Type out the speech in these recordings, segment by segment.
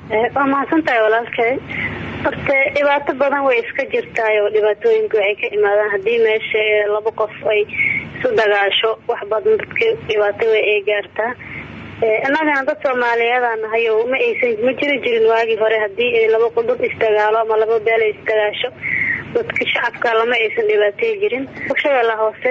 waa mahadsan tahay walaalkay horte dhibaato badan way iska jirtaay oo dhibaatooyinka waxay ka imaadaan haddii meesha laba qof ay isu dagaasho wax badan dadka dhibaato way ay gaartaa innagana dad soomaaliyeeda nahay oo ma aysan ma jiri jirin waagii hore haddii laba dad isdagaalo ama laba beel ay isdagaasho dadka shacabka lama aysan dhibaatay jirin shabeella hoose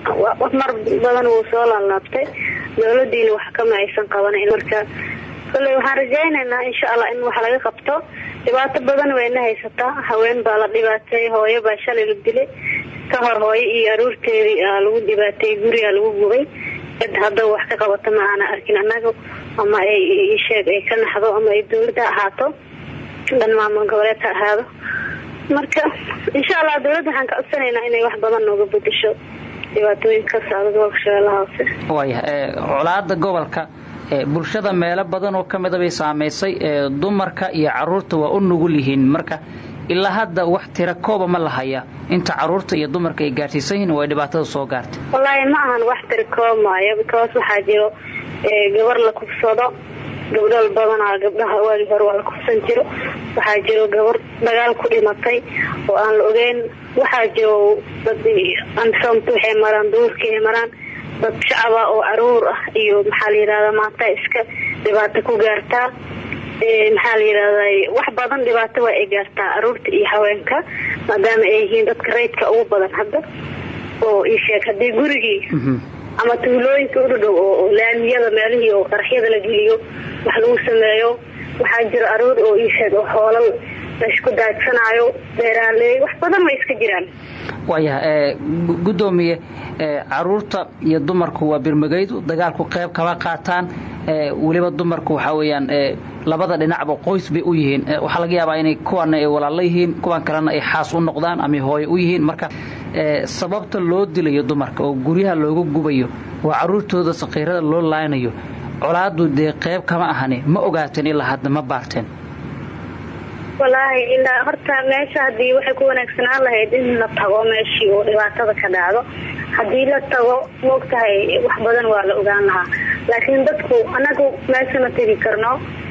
mar badan wuu soo laalaabtay dowladiina wax kama aysan qabanan marka kale waxaan rajaynaynaa insha allah in wax laga qabto dhibaato badan wayna haysataa haween baa la dhibaatay hooyo baa shalay la dilay ka hor hooyo iyo aruurteedii aa lagu dhibaatay gurigaa lagu gubay cid haddaba wax ka qabato ma aana arkin annaga ama ay sheeg ay ka naxdo ama ay dowladda ahaato dhan maamul goboleed ha ahaado marka insha allah dowladda waxaan ka codsanaynaa inay wax badan nooga bedesho dhibaatooyinka ka socda gobolka shabeellaha hoose waaya colaada gobolka bulshada meelo badan oo ka mida bay saamaysay dumarka iyo caruurta waa u nugul yihiin marka ilaa hadda wax tira kooba ma lahaya inta caruurta iyo dumarka ay gaarsiisan yihiin way dhibaatada soo gaartay wallaahi ma ahan wax tira koob maayo because waxaa jiro gabar la kufsado gabdhal badanaa gabdhaha waagii hore waa la kufsan jiro waxaa jiro gabar dagaal ku dhimatay oo aan la ogeyn waxaa jiro dad ansoomta waxay maraan duurkii maraan dad shacaba oo caruur ah iyo maxaa la yirahdaa maanta iska dhibaato ku gaartaa maxaa la yirahdaa wax badan dhibaato waa ay gaartaa caruurta iyo haweenka maadaama ay yihiin dadka rayidka ugu badan hadda oo ii sheeg haddii gurigii ama tuulooyinka udhadhow oo laamiyada meelihii oo qaraxyada la geliyo wax lagu sameeyo waxaa jira caruur oo ii sheeg oo xoolal laysku daadsanaayo beeraaley wax badan way iska jiraan waayaha gudoomiye caruurta iyo dumarku waa birmagaydu dagaalku qayb kama qaataan weliba dumarku waxaa weyaan labada dhinacba qoys bay u yihiin waxaa laga yaabaa inay kuwana ay walaalo yihiin kuwan kalena ay xaas u noqdaan ama hooyo u yihiin marka sababta loo dilayo dumarka oo guryaha looga gubayo waa caruurtooda sakiirada loo laaynayo colaadu dee qayb kama ahani ma ogaateen ilaa hadda ma baarteen walaahi ilaa horta meesha hadii waxay ku wanaagsanaan lahayd in la tago meeshii oo dhibaatada ka dhacdo haddii la tago maogtahay wax badan waa la ogaan lahaa laakiin dadku anagu meesha ma tegi karno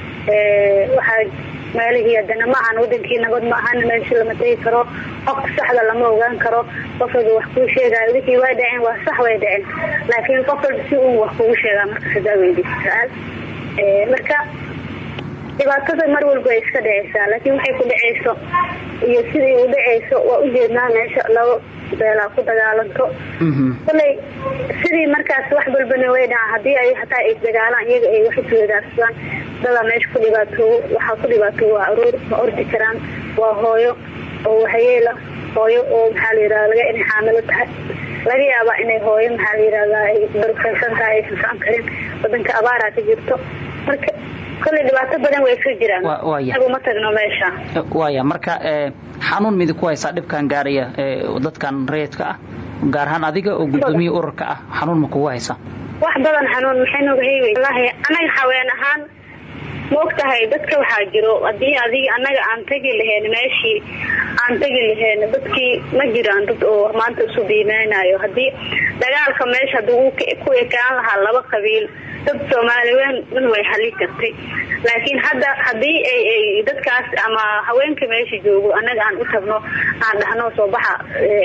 waxaa meelihii hadana ma ahan wadankii nabad ma ahan meesha lama tegi karo qofka saxda lama ogaan karo qof walba wax kuu sheegaayo wixii way dhaceen waa sax way dhaceen laakiin qof walba si uun wax kugu sheegaa marka sidaa weydiisa su-aal marka dhibaatada mar walba ay iska dhaceysaa laakiin waxay ku dhaceyso iyo sidii u dhaceyso waa ujeednaa meesha laba beelaa ku dagaalanto koley sidii markaas wax balbana way dhaca hadii ay hataa ay dagaalaan iyaga ay wax isweydaarsadaan dadaa meesha ku dhibaatoowo waxaa ku dhibaatoowo waa aruur ma ordi karaan waa hooyo oo waxyeela hooyo oo maxaa la yirahda laga inay xaamilo tahay laga yaabaa inay hooyo maxaa la yirahdaa ay barufaysan tahay aysan socon karin wadanka abaaraa ka jirto marka kole dhibaato badan way iska jiraan agu ma tagno meesha waaya marka xanuun midi ku haysaa dhibkan gaaraya dadkan rayidka ah gaar ahaan adiga oo gudoomiya ururka ah xanuun ma kugu haysaa wax badan xanuun maxay nooga heywey wallaahi anaga haween ahaan ma og tahay dadka waxaa jiro hadii adig anaga aan tegi lahayn meeshii aan tegi lahayn dadkii ma jiraan dad oo maanta isu biimeynayo hadii dagaalka meesha haduu ku ekaan lahaa laba qabiil dad soomaali weyn dhan way hali kartay laakiin hadda hadii ay dadkaas ama haweenka meesha joogo anaga aan u tagno aan dhahno soo baxa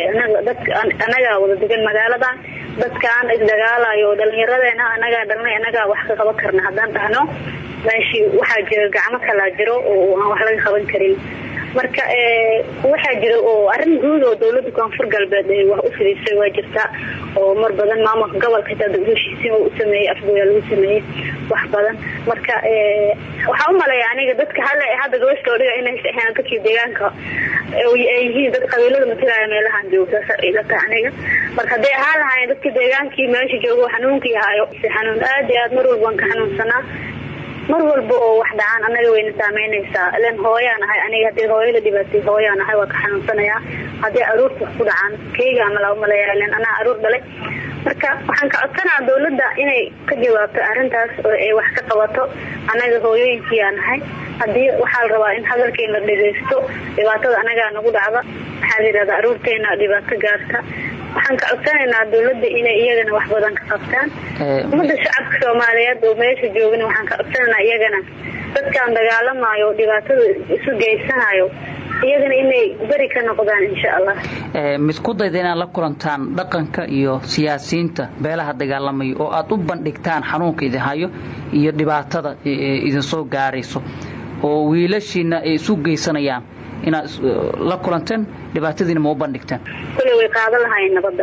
anagaa wada degan magaaladan dadkaan isdagaalayo dhalinyaradeena anagaa dhalnay anagaa wax ka qaban karna haddaan dhahno meeshii waxaa jira gacmo kalaa jiro oo aan wax laga qaban karin marka waxaa jira oo arin guud oo dawlada koonfur galbeed wax u fidisay waa jirtaa oo mar badan maamulka gobolka xitaa heshiisiin u sameeyey afgooyaa lagu sameeyey wax badan marka waxaa umaleeya aniga dadka hal hadda gabasha dhiga inay ahayn dadkii deegaanka ay yihiin dad qabiilada matalaya meelahan jooga saas ila tahay aniga marka hadday ahaan lahaayeen dadka deegaankii meesha joogo xanuunkii hayo xanuun aad iyo aad mar walba waan ka xanuunsanaa mar walba oo wax dhacaan anaga wayna saameynaysaa ilan hooyaan ahay aniga hadii hooyo la dhibaatay hooyaan ahay waa ka xanuunsanayaa haddii aruurta wax ku dhacaan keyga amala umaleeya ilan anaa aruur dhalay marka waxaan ka codsanaa dawladda inay ka jawaabto arrintaas oo ay wax ka qabato anaga hooyooyinkiyaa nahay hadii waxaa la rabaa in hadalkeena la dhegeysto dhibaatada anagaa nagu dhacda waxaa la yirahdaa aruurteena dhibaato gaarta waxaan ka codsanaynaa dawladda inay iyagana wax badan ka qabtaan ummada shacabka soomaaliyeed oo meesha joogana waxaan ka codsanaynaa iyagana dadkaan dagaalamayo oo dhibaatada isu geysanayo iyagana inay beri ka noqdaan insha allah misku dayda inaad la kulantaan dhaqanka iyo siyaasiyiinta beelaha dagaalamaya oo aad u bandhigtaan xanuunka idin hayo iyo dhibaatada idinsoo gaarayso oo wiilashiina ay isu geysanayaan inaad la kulanteen dhibaatadiina ma u bandhigteen kule way qaadan lahaayeen nabadda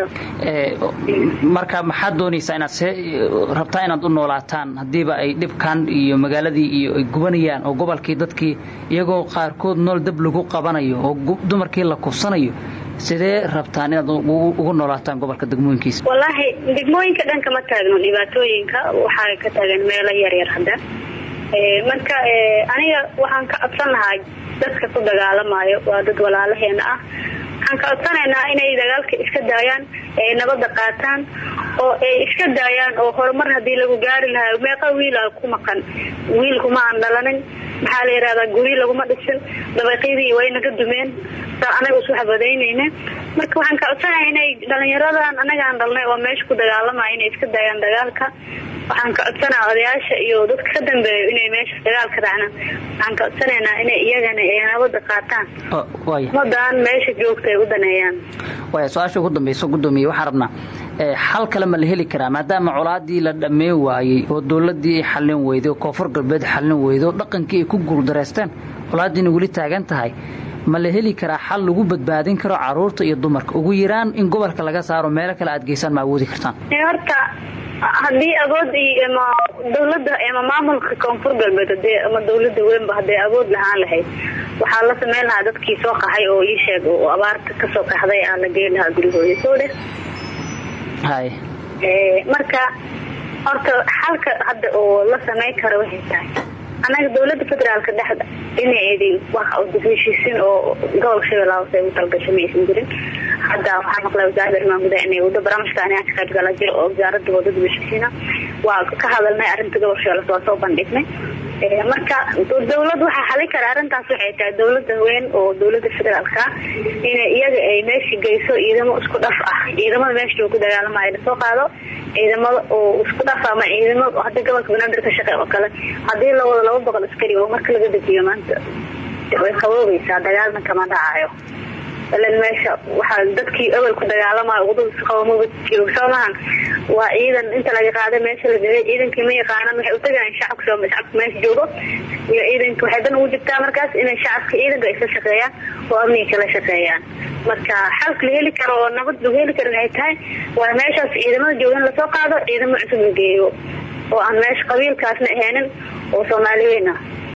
marka maxaad doonaysaa inaad see rabtaa inaad u noolaataan haddiiba ay dhibkan iyo magaaladii iyo ay gubanayaan oo gobolkii dadkii iyagoo qaarkood nool dab lagu qabanayo oo dumarkii la kufsanayo sidee rabtaan inaad ugu noolaataan gobolka degmooyinkiisa wallaahi degmooyinka dhanka ma taagno dhibaatooyinka waxaa ka taagan meelo yaryar hadda marka aniga waxaan ka codsan lahaa dadka ku dagaalamayo waa dad walaalaheena ah waxaan ka codsanaynaa inay dagaalka iska daayaan ay nabada qaataan oo ay iska daayaan oo horumar hadii lagu gaari lahaa meeqa wiila ku maqan wiil kuma aan dhalanin maxaa la yihahdaa guri laguma dhisin dabaqyadii way naga dumeen anaga isu xabadaynayna marka waxaan ka codsanaya inay dhalinyaradan anagaan dhalnay oo meesha ku dagaalamaya inay iska daayaan dagaalka waxaan ka codsanaa odayaasha iyo dadka ka dambeeyo inay meesha dagaalka raacnaan waxaan ka codsanaynaa inay iyagana ay nabada qaataan umadan meesha joogta ay u daneeyaan waaya su-aasha ugu dambayso guddoomiye waxaan rabnaa xal kale ma la heli karaa maadaama colaadii la dhammee waayey oo dowladii ay xallin weyday oo koonfur galbeed xallin weyday oo dhaqankii ay ku guuldareysteen colaadiina weli taagan tahay ma la heli karaa xal lagu badbaadin karo caruurta iyo dumarka ugu yaraan in gobolka laga saaro meelo kale aad geysaan ma awoodi kartaan horta haddii awood ama dawladda ama maamulka koonfur galbeed hadee ama dawladda weynba hadday awood lahaan lahayd waxaa la sameyn lahaa dadkii soo qaxay oo ii sheeg oo abaarta kasoo qaxday aa la geyn lahaa gurigooda soo dheh hay marka horta xalka hadda oo la sameyn karo waxay tahay annaga dawladda federaalka dhexda dhinaceedii wax heshiisin oo gobolka shabeellaha hoose ugu talgashay ma aysan jirin hadda waxaa maqlay wasaaradda arrimaha gudaha inay wado barnaamijka aniga ka qayb gala jiro oo wasaaradda wadada heshiisiina waa ka hadalnay arrinta gobolka shabeellaha waa soo bandhignay marka dawlad waxaa xalin kara arrintaas waxay tahay dawladda weyn oo dawladda federaalka inay iyaga ay meesha geyso ciidamo isku dhaf ah ciidamada meesha loogu dagaalamayo lasoo qaado ciidamada oo isku dhaf ama ciidamo hadda gobolka banaadir ka shaqey oo kale hadii la wado laba boqol askari oo marka laga dejiyo maanta way qaboobaysaa dagaalna kama dhacayo ilan meesha waxaa dadkii ebel ku dagaalamayo wadada jiro soo mahan waa ciidan inta laga qaaday meesha la gelay ciidankii ma yaqaanaan waxay utagayan shacabka shacabka meesha joogo iyo ciidanka waxay dan ugu jirtaa markaas inay shacabka ciidanka ay ka shaqeeyaan oo amniga kala shaqeeyaan marka xalka la heli karo oo nabad lagu heli karo waxay tahay waa meeshaas ciidamada joogan lasoo qaado ciidamo cusub la geeyo oo aan meesha qabiilkaasna ahaynin oo soomaali weyn ah